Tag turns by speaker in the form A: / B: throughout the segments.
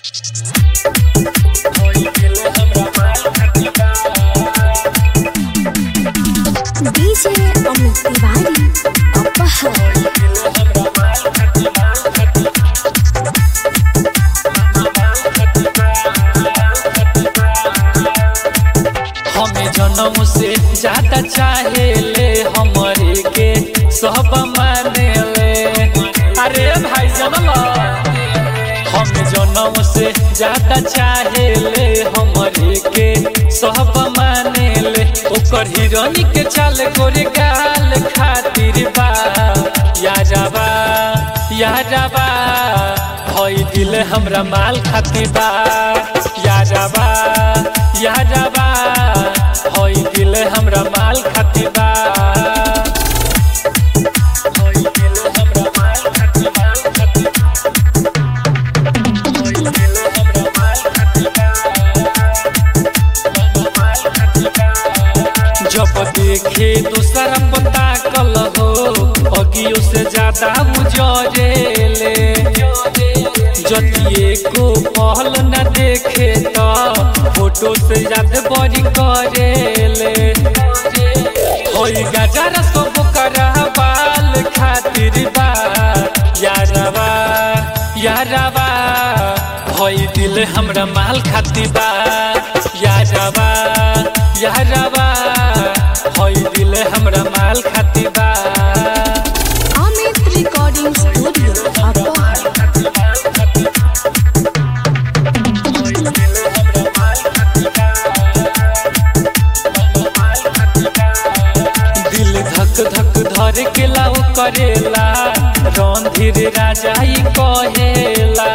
A: DJ Amit Tiwari अपहर
B: हमें जन्म से ज्यादा चाहे ले हमारे के सब माने ले अरे भाई जनम हमें जन्म से ज्यादा चाहे ले हमारे के सब माने ले ओकर हिरोनी के चाल गोरे गाल खातिर बा यारबा यारबा हई दिल हमरा माल खातिर बा यारबा यारबा हई दिल हमरा माल खातिर बा हई दिल हमरा माल खातिर माल खातिर हई दिल हमरा माल खातिर बा माल खातिर बा जब देखे दूसरा पता कल हो अगियो से ज्यादा मुझरेले जतिए को पहल न देखे तो फोटो से याद बड़ी करेले होई गजर सब करा बाल खातिर बा यारबा यारबा होई दिल हमरा माल खातिर बा यारबा यारबा होई दिल हमरा माल खातिर बा
A: अमित रिकॉर्डिंग स्टूडियो अपहर
B: दिल धक धक धर के लाओ करेला रणधीर राजा ही कहेला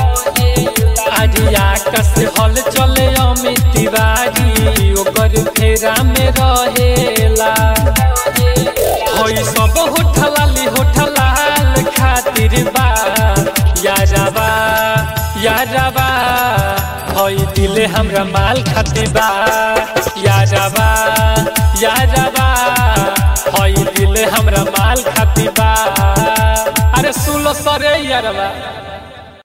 B: आरिया कस हल चले अमित तिवारी ओकर फेरा में रहेला होई सब होठलाली होठलाल खातिर बा यारबा यारबा होई दिल हमरा माल खातिर बा यारबा यारबा होई दिल हमरा माल खातिर बा अरे सुन लो सरे यारबा